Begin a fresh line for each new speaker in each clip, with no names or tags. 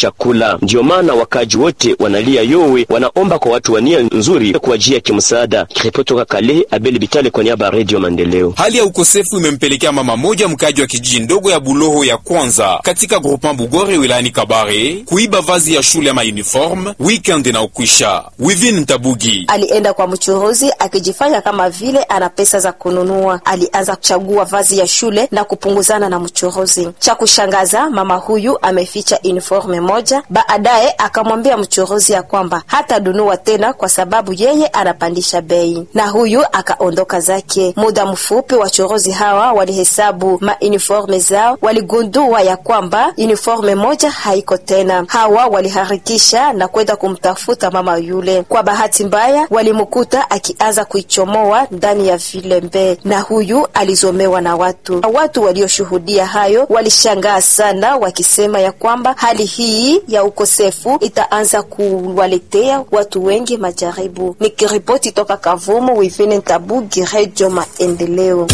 chakula. Ndiyo maana wakaji wote wanalia yowe, wanaomba kwa watu wa nia nzuri kuwajia kimsaada. Kiripoti toka Kalehe, Abel Bitale kwa niaba ya Radio Maendeleo.
Hali ya ukosefu imempelekea mama moja mkaji wa kijiji ndogo ya Buloho ya kwanza katika groupement Bugore wilayani Kabare kuiba vazi ya shule ama uniform weekend na ukwisha. Wivin Ntabugi
alienda kwa mchuruzi akijifanya kama vile ana pesa za kununua. Alianza kuchagua vazi ya shule na kupunguzana na mchuruzi. Cha kushangaza, mama huyu ameficha uniforme moja. Baadaye akamwambia mchuruzi ya kwamba hatadunua tena kwa sababu yeye anapandisha bei, na huyu akaondoka zake. Muda mfupi wachuruzi hawa walihesabu mauniforme zao, waligundua ya kwamba uniforme moja haiko tena. Hawa waliharikisha na kwenda kumtafuta mama yule. Kwa bahati mbaya, walimkuta akianza kuichomoa ndani ya vilembe, na huyu alizomewa na watu. Watu walioshuhudia hayo walishangaa sana, wakisema ya kwamba hali hii ya ukosefu itaanza kuwaletea watu wengi majaribu. Nikiripoti toka Kavumu, Wivine Ntabugi, Redio Maendeleo.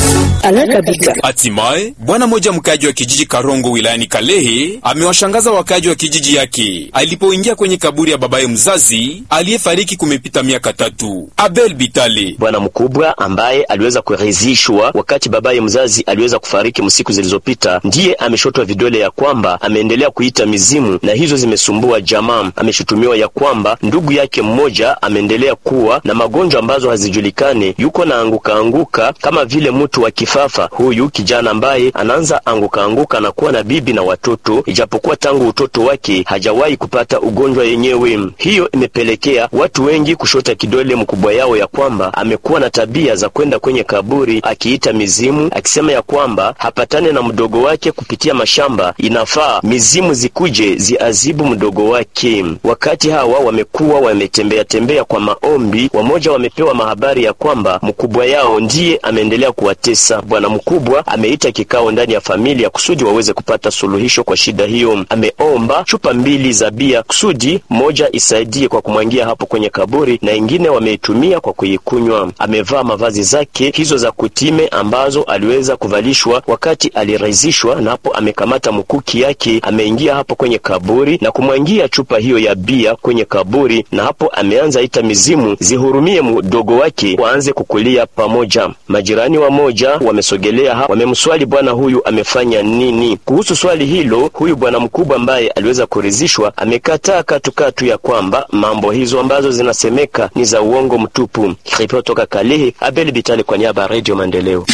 Hatimaye bwana mmoja mkaji wa kijiji Karongo wilayani Kalehe amewashangaza wakaji wa kijiji yake alipoingia kwenye kaburi ya babaye mzazi aliyefariki kumepita miaka tatu. Abel Bitale,
bwana mkubwa ambaye aliweza kuridhishwa wakati babaye mzazi aliweza kufariki msiku zilizopita, ndiye ameshotwa vidole ya kwamba ameendelea kuita mizimu na hizo zimesumbua jamaa. Ameshutumiwa ya kwamba ndugu yake mmoja ameendelea kuwa na magonjwa ambazo hazijulikane, yuko na anguka anguka kama vile mtu wa kifafa. Huyu kijana ambaye anaanza anguka anguka na kuwa na bibi na watoto, ijapokuwa tangu utoto wake hajawahi kupata ugonjwa yenyewe. Hiyo imepelekea watu wengi kushota kidole mkubwa yao ya kwamba amekuwa na tabia za kwenda kwenye kaburi akiita mizimu, akisema ya kwamba hapatane na mdogo wake kupitia mashamba, inafaa mizimu zikuje ziazibu mdogo wake. Wakati hawa wamekuwa wametembea tembea kwa maombi, wamoja wamepewa mahabari ya kwamba mkubwa yao ndiye ameendelea kuwatesa. Bwana mkubwa ameita kikao ndani ya familia kusudi waweze kupata suluhisho kwa shida hiyo. Ameomba chupa mbili za bia kusudi moja isaidie kwa kumwangia hapo kwenye kaburi na ingine wameitumia kwa kuikunywa. Amevaa mavazi zake hizo za kutime ambazo aliweza kuvalishwa wakati alirizishwa, na hapo amekamata mkuki yake, ameingia hapo kwenye kaburi na kumwangia chupa hiyo ya bia kwenye kaburi, na hapo ameanza ita mizimu zihurumie mdogo wake waanze kukulia pamoja. Majirani wa moja wamesogelea hapa, wamemswali bwana huyu amefanya nini kuhusu swali hilo. Huyu bwana mkubwa ambaye aliweza kuridhishwa amekataa katukatu ya kwamba mambo hizo ambazo zinasemeka ni za uongo mtupu. Ripoti toka Kalehe, Abel Bitali kwa niaba ya Radio Maendeleo.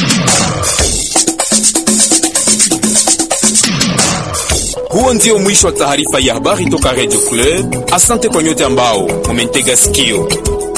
Huo ndio mwisho wa taarifa ya habari toka Radio Club. Asante kwa nyote ambao mumentega sikio.